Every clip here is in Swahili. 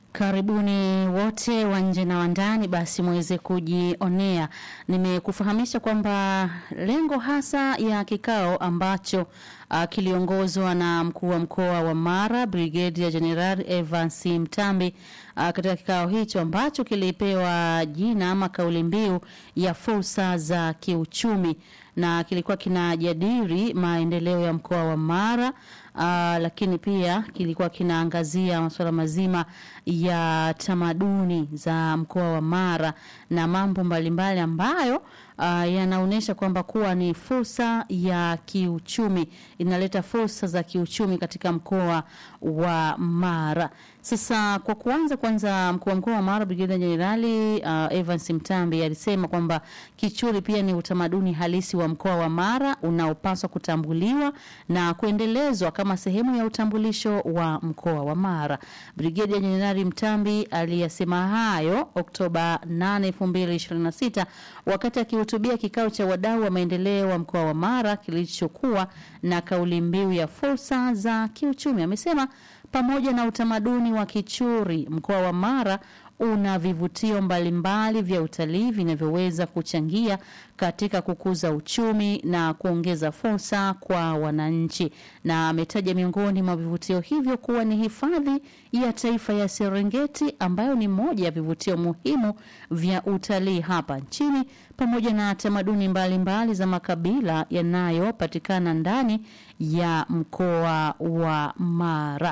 Karibuni wote wa nje na wa ndani, basi muweze kujionea. Nimekufahamisha kwamba lengo hasa ya kikao ambacho uh, kiliongozwa na mkuu wa mkoa wa Mara Brigadier General Evans Mtambi uh, katika kikao hicho ambacho kilipewa jina ama kauli mbiu ya fursa za kiuchumi na kilikuwa kinajadili maendeleo ya mkoa wa Mara uh, lakini pia kilikuwa kinaangazia masuala mazima ya tamaduni za mkoa wa Mara na mambo mbalimbali ambayo uh, yanaonyesha kwamba kuwa ni fursa ya kiuchumi, inaleta fursa za kiuchumi katika mkoa wa Mara. Sasa kwa kuanza, kwanza mkuu wa mkoa wa Mara Brigedia Jenerali uh, Evans Mtambi alisema kwamba kichuri pia ni utamaduni halisi wa mkoa wa Mara unaopaswa kutambuliwa na kuendelezwa kama sehemu ya utambulisho wa mkoa wa Mara. Brigedia Jenerali Mtambi aliyasema hayo Oktoba 8, 2026 wakati akihutubia kikao cha wadau wa maendeleo wa mkoa wa Mara kilichokuwa na kauli mbiu ya fursa za kiuchumi. Amesema pamoja na utamaduni wa kichuri, mkoa wa Mara una vivutio mbalimbali vya utalii vinavyoweza kuchangia katika kukuza uchumi na kuongeza fursa kwa wananchi, na ametaja miongoni mwa vivutio hivyo kuwa ni hifadhi ya taifa ya Serengeti ambayo ni moja ya vivutio muhimu vya utalii hapa nchini, pamoja na tamaduni mbalimbali mbali za makabila yanayopatikana ndani ya mkoa wa Mara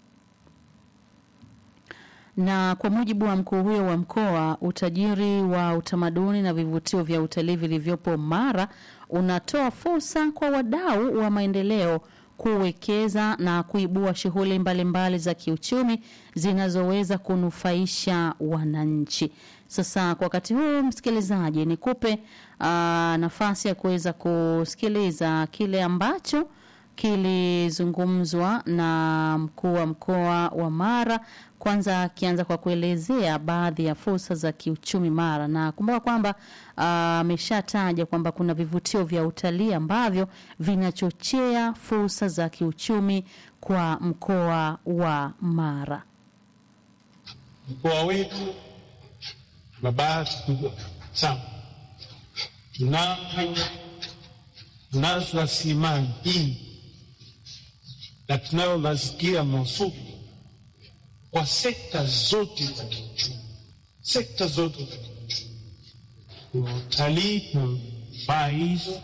na kwa mujibu wa mkuu huyo wa mkoa, utajiri wa utamaduni na vivutio vya utalii vilivyopo Mara unatoa fursa kwa wadau wa maendeleo kuwekeza na kuibua shughuli mbalimbali za kiuchumi zinazoweza kunufaisha wananchi. Sasa kwa wakati huu, msikilizaji, nikupe uh, nafasi ya kuweza kusikiliza kile ambacho kilizungumzwa na mkuu wa mkoa wa Mara kwanza akianza kwa kuelezea baadhi ya fursa za kiuchumi Mara, na kumbuka kwamba ameshataja uh, kwamba kuna vivutio vya utalii ambavyo vinachochea fursa za kiuchumi kwa mkoa wa Mara. Mkoa wetu na bahati kubwa sana, tunazo tunazo rasilimali nyingi na tunayo mazingira mazuri kwa sekta zote za kiuchumi, sekta zote za kiuchumi. Kuna utalii, kuna baa hizo,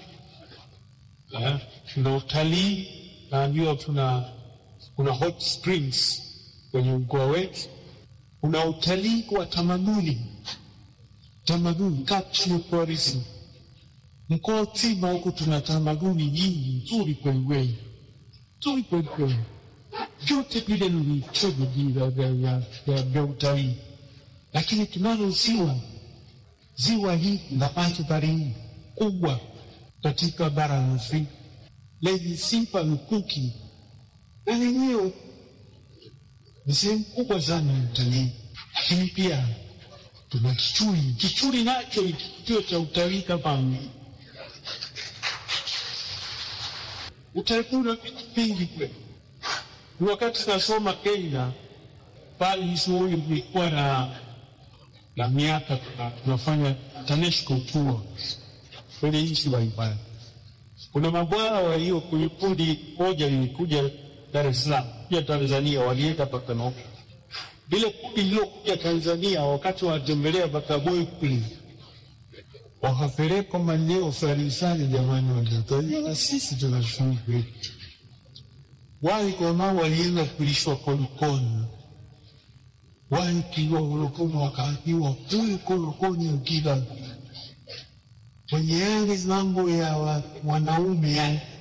tuna utalii, naambiwa tuna kuna hot springs kwenye mkoa wetu. Kuna utalii wa tamaduni, tamaduni cultural tourism. Mkoa mzima huku tuna tamaduni nyingi nzuri kwelikweli, nzuri kwelikweli vyote vile ni vichovi vya utalii, lakini tunalo ziwa. Ziwa hii la mandhari kubwa katika bara la Afrika lenye sifa lukuki, na lenyewe ni sehemu kubwa sana ya utalii. Lakini pia tuna Kichuri. Kichuri nacho ni kivutio cha utalii kama utalii, una vitu vingi kweli wakati nasoma Kenya pale Hisoi ilikuwa na na miaka tunafanya TANESCO tour kwenye nchi mbalimbali. Kuna mabwana wa hiyo kwenye kundi moja lilikuja Dar es Salaam pia Tanzania, walienda mpaka Nairobi. Lile kundi lilokuja Tanzania wakati wanatembelea Bagamoyo kule wakapelekwa maeneo fulani sana, jamani, watoto na sisi tuna shughuli wale jamaa walienda kulishwa kolokoni, wale kiwa kolokoni wakaambiwa huyu kolokoni ukila kwenye yale mambo ya wanaume